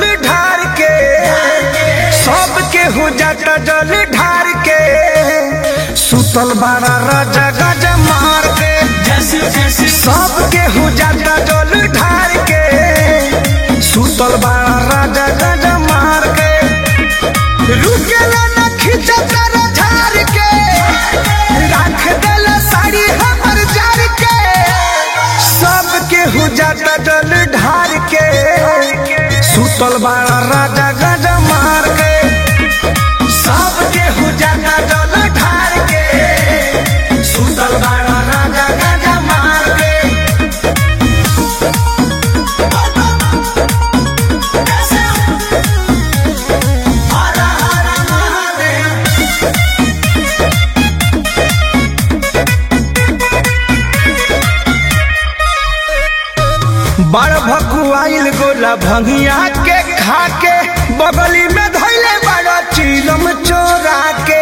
ढार के सबके हो जाता जल ढार के सुतल बाड़ा राजा गज मार के सबके हो जाता जल ढार के सुतल बाड़ा राजा गज मार के रुकेला न खिंचता झार के राख देला साड़ी हमर जार के सबके हो जाता जल ढार के सुतल बाड़ा राजा गज मार के सबके हो जाता जल ढार के सुतल बाड़ा राजा गज मार के हरा हरा महादेव बड़ भकुआइल गोला भंगिया के खा के बगली में धैले बड़ा चीलम चोरा के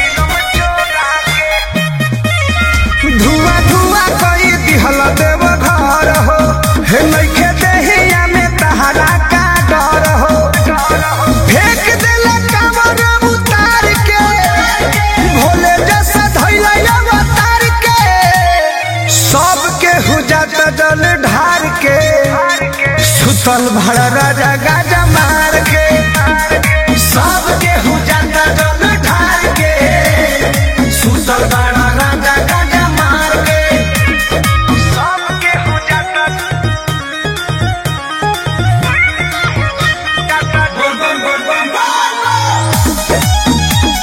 धुआं धुआं कई दिहल देव घर हो हे नइखे देहिया में तहरा का डर हो फेंक देला कावर उतार के भोले जैसा धैला अवतार के सबके हो जाता जल ढार के सुतल भड़ राजा गाजा मार के सबके हो जाता जल ढार के सुतल बड़ा राजा गाजा मार के सबके हो जाता बोल बोल बोल बोल बोल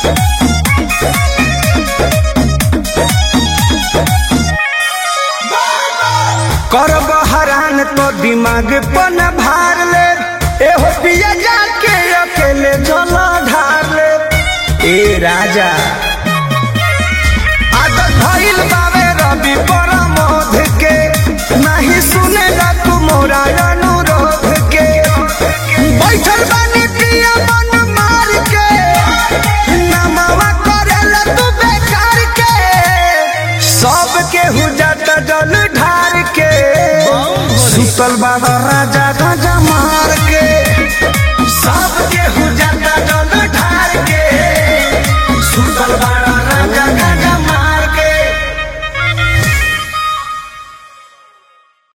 करब हरान तो दिमाग पन भार ले एहो पिया जाके अकेले जल ढार ले ए राजा आदत भइल बावे रवि परमोध के नहीं सुनेला तू मोरा अनुरोध के बैठल बानी पिया मन मार के नमवा करेला तू बेकार के सबके हो जाता जल ढार के सुतल बाबा राजा गाजा मार के सबके हो जाता जल ढार के सुतल बाबा